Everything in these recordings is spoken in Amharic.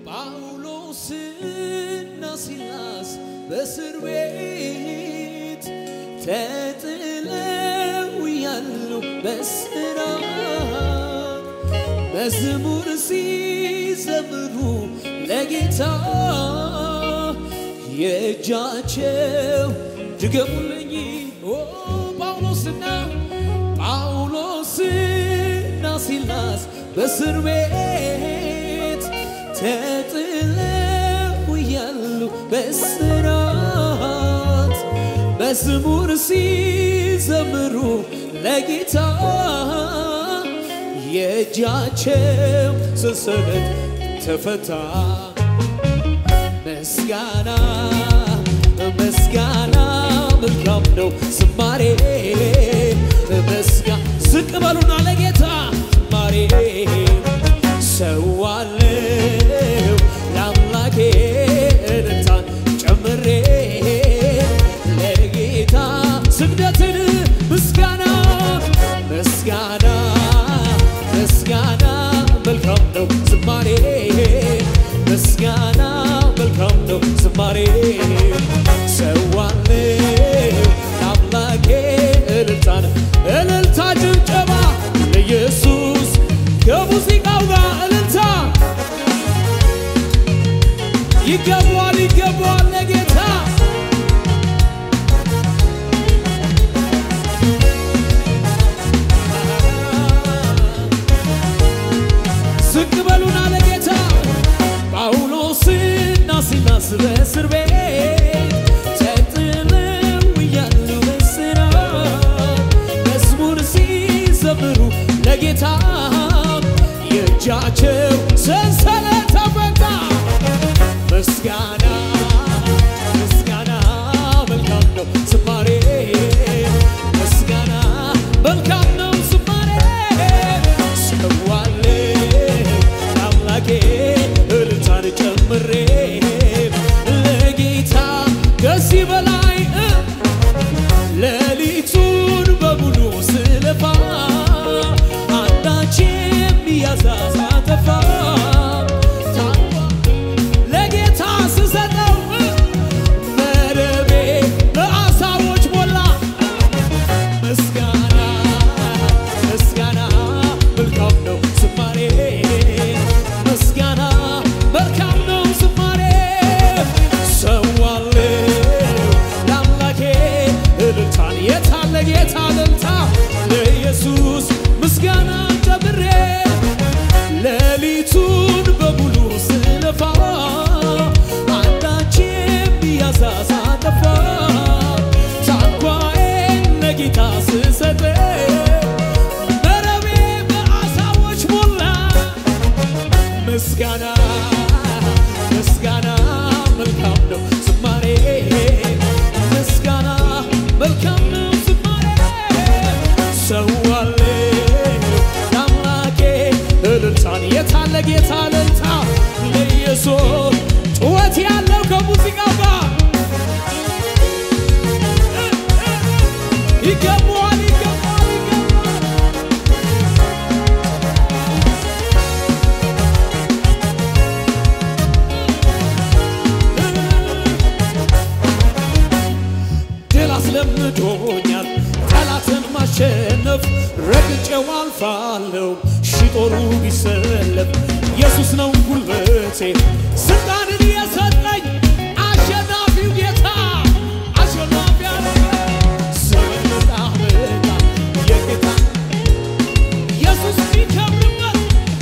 ጳውሎስና ሲላስ በእስር ቤት ተጥለው ያሉ በስራት መዝሙር ሲዘምሩ ለጌታ የእጃቸው ድገሙልኝ ኦ ጳውሎስና ጳውሎስና ሲላስ በእስር ቤት ተጥለው ያሉ በስራት መዝሙር ሲዘምሩ ለጌታ የእጃቸው ሰንሰለት ተፈታ። ምስጋና ምስጋና መልካም ነው ዝማሬ ምስጋ ዝቅ በሉና ለጌታ ዝማሬ ሰዋለው ለአምላኬ እልልታን ጨምሬ ለጌታ ስግደትን ምስጋና ምስጋና ምስጋና መልካም ነው ዝማሬ ምስጋና መልካም ነው ዝማሬ ሰዋለው ለአምላኬ እልልታን እልልታ ጭብጨባ ለኢየሱስ ከሙዚቃው ጋር እልልታ ይገባዋል ይገባዋል ለጌታ ዝቅ በሉና ለጌታ ጳውሎስና ሲላስ በእስር ቤት ተጥለው እያሉ በእስራት መዝሙር ሲዘምሩ ለጌታ የእጃቸው ሰንሰለት ተፈታ። ምስጋና ምስጋና መልካም ነው ዝማሬ ምስጋና መልካም ነው ዝማሬ ሰዋለው ለአምላኬ እልልታን ጨምሬ ለጌታ ከዚህ በላይ እ ሌሊቱን በሙሉ ስለፋ አንዳች የሚያሳሳ ጠፋ ለጌታ ስሰጠው እ መረቤ በአሳዎች ሞላ ምስጋና ምስጋና መልካም ነው ዝማሬ ምስጋና መልካም ነው ዝማሬ ሰዋለው ለአምላኬ እልልታን የታለ ጌታ እልልታ ለኢየሱስ ምስጋና ጨምሬ ሌሊቱን በሙሉ ስለፋ አንዳች የሚያሳሳ ጠፋ ታንኳዬን ለጌታ ስሰጥ መረቤ በአሳዎች ሞላ ምስጋና ምስጋና መልካም ነው ዝማሬ ምስጋና መልካም ነው ዝማሬ ሰዋለው ለአምላኬ እልልታን የታለ ጌታ እልልታ ለኢየሱስ ጩኸት ያለው ከሙዚቃው ጋር ይገባዋል ይገባዋል ይገባዋል ድል አስለምዶኛል ጠላትን ማሸነፍ ረግጬው አልፋለሁ ሺ ጦሩ ቢሰለፍ ኢየሱስ ነው ጉልበቴ ስልጣንን የሰጠኝ አሸናፊው ጌታ አሸናፊ ያደረገ ዘመን መጣ መጣ የጌታ ኢየሱስ ቢከብርበት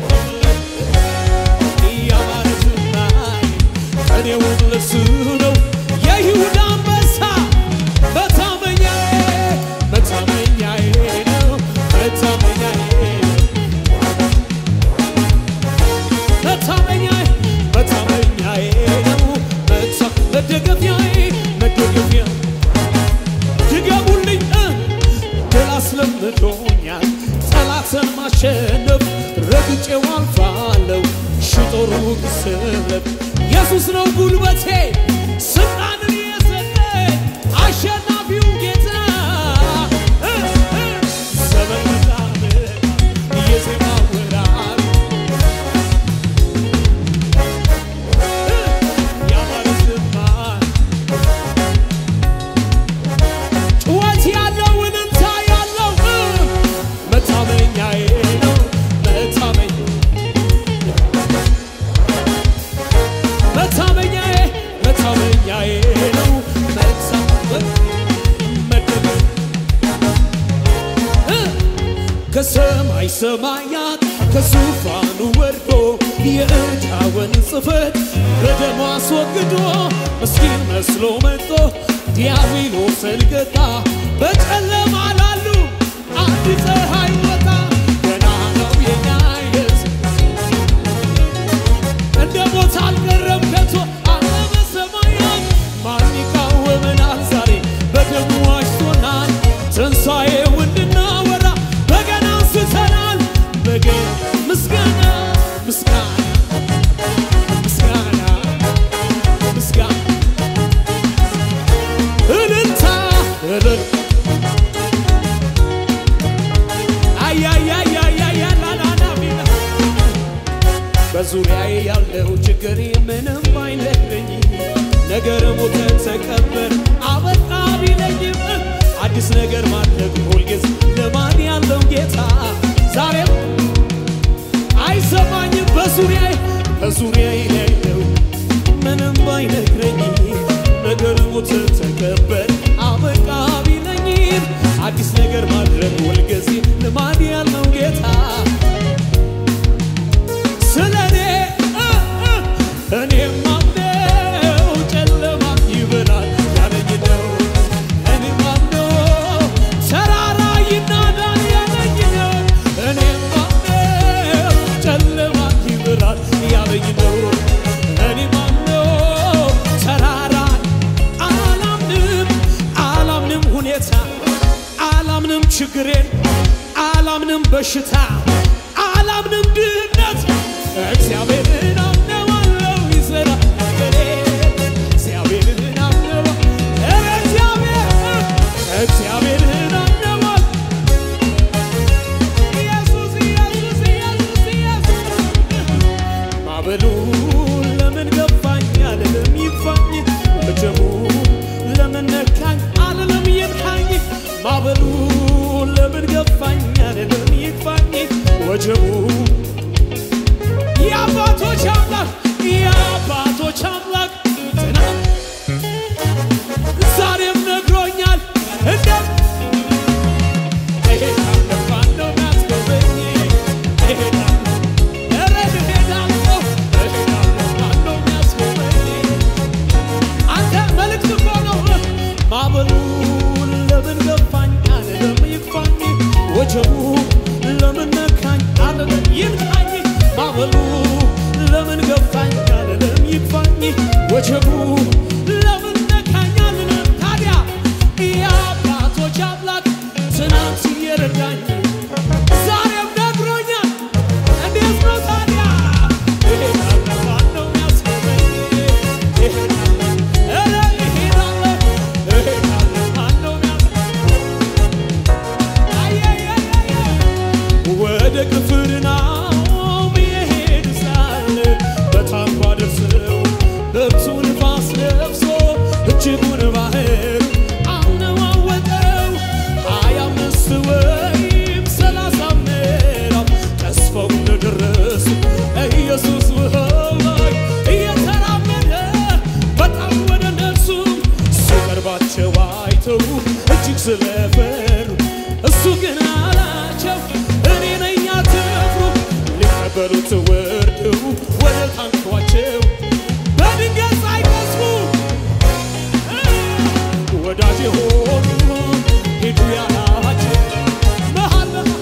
እያማረ ዝናይ እኔውን ለሱ ነው የይሁዳ አንበሳ መታመኛዬ መታመኛዬ ነው መታመኛዬ መታመኛዬ መታመኛዬ ነው መታ መደገፊያዬ መደገፊያ ድገሙልኝ እ ድል አስለምዶኛል ጠላትን ማሸነፍ ረግጬው አልፋለሁ ሺ ጦሩ ቢሰለፍ ኢየሱስ ነው ጉልበቴ ስልጣንን የሰጠኝ አሸናፊው ጌታ እ እ ዘመን መጣ መጣ የዜማ ወራት ከላይ ሰማያት ከዙፋኑ ወርዶ የዕዳውን ጽሕፈት በደሙ አስወግዶ ምስኪን መስሎ መጥቶ ዲያብሎስን ገታ። በጨለማ ላሉ አንድ ፀሐይ ወጣ። ገና ነው የኛ ኢየሱስ እንደ ሞት አልቀረም ከቶ አለ በሰማያት። ማን ይቃወመናል ዛሬ በደሙ ዋጅቶናል። ትንሣኤው እንድናወራ በገና አንስተናል። በገና ምስጋና ምስጋና ምስጋና ምስጋና እልልታ እልል አያያያያያላላላ ቢላ በዙሪያዬ ያለው ችግር ምንም አይነግረኝ ነገር ሞተ ተቀበር አበቃ ቢለኝም አዲስ ነገር ማድረግ ሁልጊዜ ልማድ ያለው ጌታ ዛሬም አይሰማኝም በዙሪያዬ በዙሪያዬ ያለው ምንም ባይነግረኝ ነገር ሞተ ተቀበር አበቃ ቢለኝም አዲስ ነገር ማድረግ ሁልጊዜ ልማድ ያለው ጌታ ስለኔ እኔ ማምነው ጨለማ ይበራል ያለኝ ነው። እኔ ማምነው ተራራ ይናዳል ያለኝ ነው። እኔ ማምነው ጨለማ ይበራል ያለኝ ነው። እኔ ማምነው ተራራ አላምንም አላምንም ሁኔታ አላምንም ችግሬን አላምንም በሽታ አላምንም ድህነት እግዚአብሔርን አምነዋለሁ ይሰራ ነገሬ እግዚአብሔርን አምነዋ ኧረ እግዚአብሔር እግዚአብሔርን አምነዋል ኢየሱስ ኢየሱስ ኢየሱስ ኢየሱስ ማዕበሉ ለምን ገፋኝ አልልም ይግፋኝ ወጀቡ ለምን ነካኝ አልልም ይንካኝ ማዕበሉ ለምን ገፋኝ አልልም ይግፋኝ ወጀቡ የአባቶች አምላክ የአባቶች አምላክ ትናንት ዛሬም ነግሮኛል እንደ እሄዳለሁ ማነው የሚያስጎበኝ እሄዳለሁ ኧረ እሄዳለሁ እሄዳለሁ ማነው የሚያስጎበኝ አንተ መልእክት እኮ ነው ማዕበሉ ለምን ገፋኝ አልልም ይግፋኝ ወጀቡ ለምን ነካኝ አልልም ይንካኝ ማዕበሉ ለምን ገፋኝ አልልም ይግፋኝ ወጀቡ ለምን ነካኝ አልልም ታዲያ የአባቶች አምላክ ትናንት የረዳኝ ዛሬም ነግሮኛል እንዴት ነው ታዲያ እሄዳለሁ ማነው የሚያስቆመኝ እሄዳለሁ ኧረ እሄዳለሁ እሄዳለሁ ማነው የሚያስቆመኝ ወደ ቅፍርናሆም የሄዱ ሳለ በታንኳ ደርሰው ብርቱ ንፋስ ነፍሶ እጅጉን ባህር አነዋወጠው ሀያ አምስት ወይም ሰላሳ ምዕራፍ ተስፋው እንደደረሱ ኢየሱስ ውሃው ላይ እየተራመደ በጣም ወደ እነርሱ ሲቀርባቸው አይተው እጅግ ስለፈሩ እሱ ግን አላቸው እኔ ነኝ አትፍሩ። ሊቀበሉት ወርደው ወደ ታንኳቸው በድንገት ሳይቀስፉ ወዳጅ ሆኑ ሂዱ ያላቸው መሃል መሃል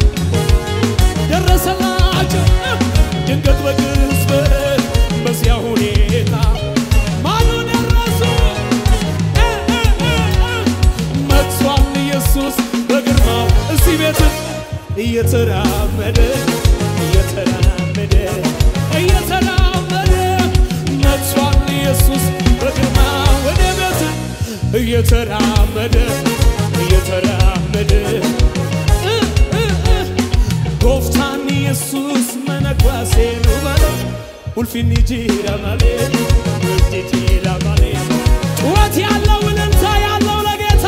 ደረሰላቸው ድንገት በቅጽበት በዚያ ሁኔታ ማኑ ደረሱ እ እ እ እ መጥቷል ኢየሱስ በግርማው እዚህ ቤት እየተራመደ እየተራመደ እየተራመደ መጥቷል ኢየሱስ በግርማ ወደ ቤት እየተራመደ እየተራመደ እ እ እ ጎፍታን ኢየሱስ መነጓሴ ነው በለው ኡልፊኒ ጂራ ማሌ ውድ ጂራ ማሌ ጩኸት ያለው እልልታ ያለው ለጌታ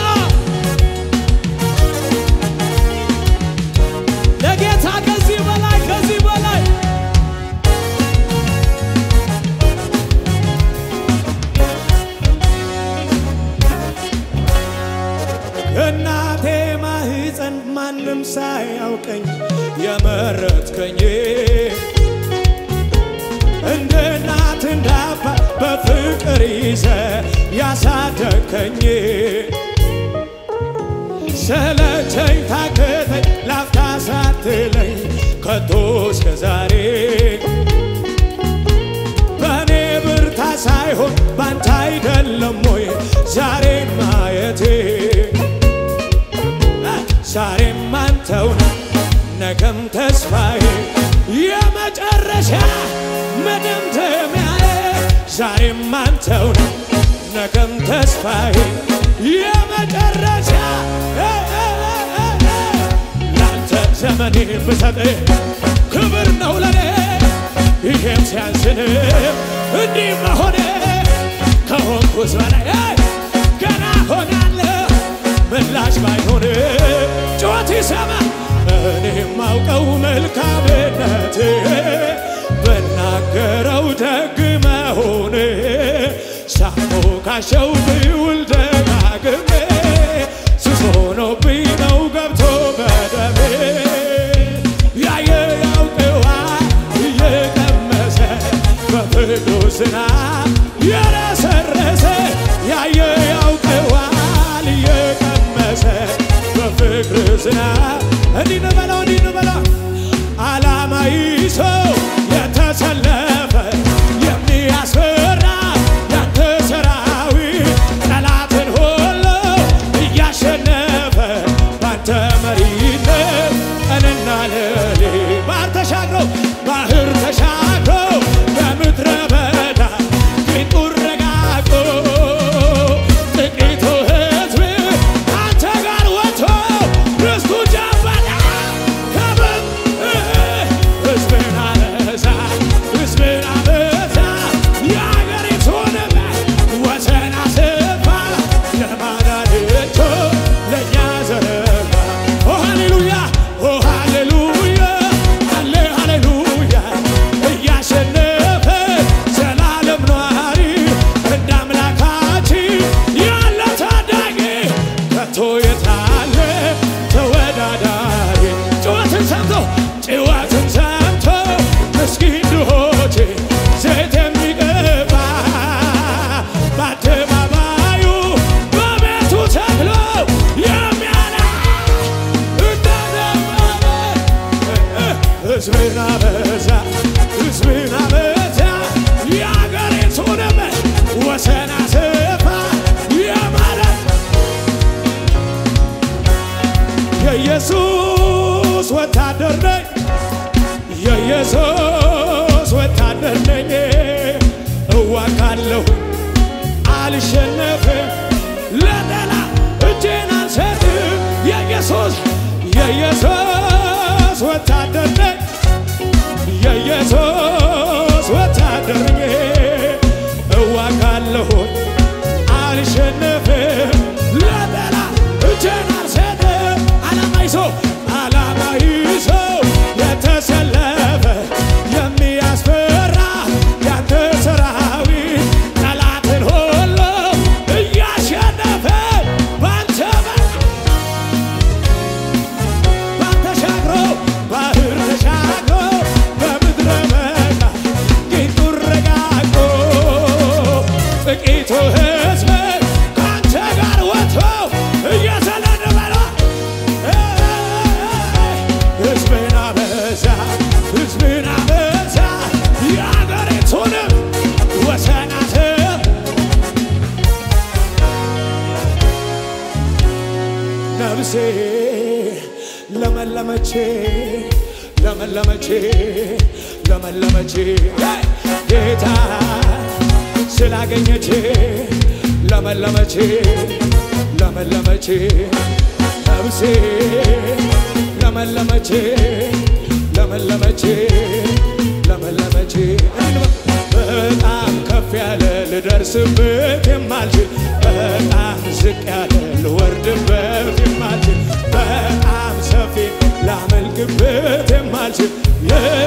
ለጌታ ከዚህ በላይ ከዚህ በላይ እናቴ ማህፀን ማንም ሳያውቀኝ የመረ እናት እንዳባ በፍቅር ይዘ ያሳደከኝ ሰለቸኝ ታከተኝ ላፍታ ሳትለኝ ከቶ እስከ ዛሬ በእኔ ብርታ ሳይሆን ባንተ አይደለም ወይ ዛሬን ማየቴ ዛሬም አንተው ነህ ነገም ተስፋዬ የመጨረሻ መደምደሚያዬ ዛሬም አንተው ነህ ነገም ተስፋዬ የመጨረሻ ላንተ ዘመኔ ብሰጥ ክብር ነው ለኔ ይሄም ሲያንስን እንዲህ መሆኔ ከሆንኩት በላይ ገና ሆናለሁ ምላሽ ባይሆን ጩኸት ይሰማ እኔ የማውቀው መልካምነት ብናገረው ደግ መሆን ሳሞካሸው ብውል ደጋግሜ ሱስ ሆኖብኝ ነው ገብቶ በደሜ ያየ ያውቀዋል እየቀመሰ በፍቅሩ ዝናብ የረሰረሰ ያየ ያውቀዋል እየቀመሰ በፍቅር ዝናብ እንዲህ ነው በለው እንዲህ ነው በለው ዓላማ ይዞ የተሰለፈ የሚያስፈራ ያንተ ሰራዊት ጠላትን ሁሉ እያሸነፈ ባንተ መሪነት ቀንና ሌሊት ባህር ተሻግሮ ባህር ተሻግሮ በምድረ በዳ ቂጡን ረጋግጦ ጥቂቱ ሕዝብ አንተ ጋር ወጥቶ ርስቱ ጨበጠ ከብር ሕዝብን አበዛ ሕዝብን አበዛ የአገሪቱንም ወሰን አስፋ የማዳን እጁ ለእኛ ዘረጋ ኦ ሃሌሉያ ኦ ሃሌሉያ ሃሌ ሃሌሉያ እያሸነፈ ዘላለም ኗሪ እንደ አምላካችን ያለ ታዳጊ ከቶ የታለ ተወዳዳሪ ጩኸትን ሰምቶ ጩኸትን ሰምቶ ምስኪን ድሆቼ ዘይት የሚቀባ በአደባባዩ በቤቱ ተክሎ የሚያላ ሕዝብን አበዛ ሕዝብን አበዛ የአገሪቱንም ወሰን አሰፋ የማለት የኢየሱስ ወታደር ነኝ የኢየሱስ ወታደር ነኝ እዋጋለሁ አልሸነፍም ለጠላት እጄን አልሰጥም የኢየሱስ የኢየሱስ ወታደር ነኝ የኢየሱስ ወታደር ነኝ እዋጋለሁ አልሸነፍም ለጠላት እጄን አልሰጥም ዓላማ ይዞ ዓላማ ይዞ የተሰለፈ የሚያስፈራ ያንተ ሰራዊት ጠላትን ሁሉ እያሸነፈ ባንተ ባንተ ተሻግሮ ባህር ተሻግሮ በምድረ በዳ ቂጡን ረጋግጦ ጥቂቱ ሕዝብ ከአንተ ጋር ወጥቶ እየተለነበለ ሕዝብን አበዛ ሕዝብን አበዛ የአገሪቱንም ወሰን አስፋ ነፍሴ ለመለመቼ ለመለመቼ ለመለመቼ ጌታ ስላገኘቼ ለመለመቼ ለመለመቼ ነፍሴ ለመለመቼ ለመለመቼ ለመለመቼ በጣም ከፍ ያለ ልደርስበት የማልችል በጣም ዝቅ ያለ ልወርድበት የማልችል በጣም ሰፊ ላመልክበት የማልችል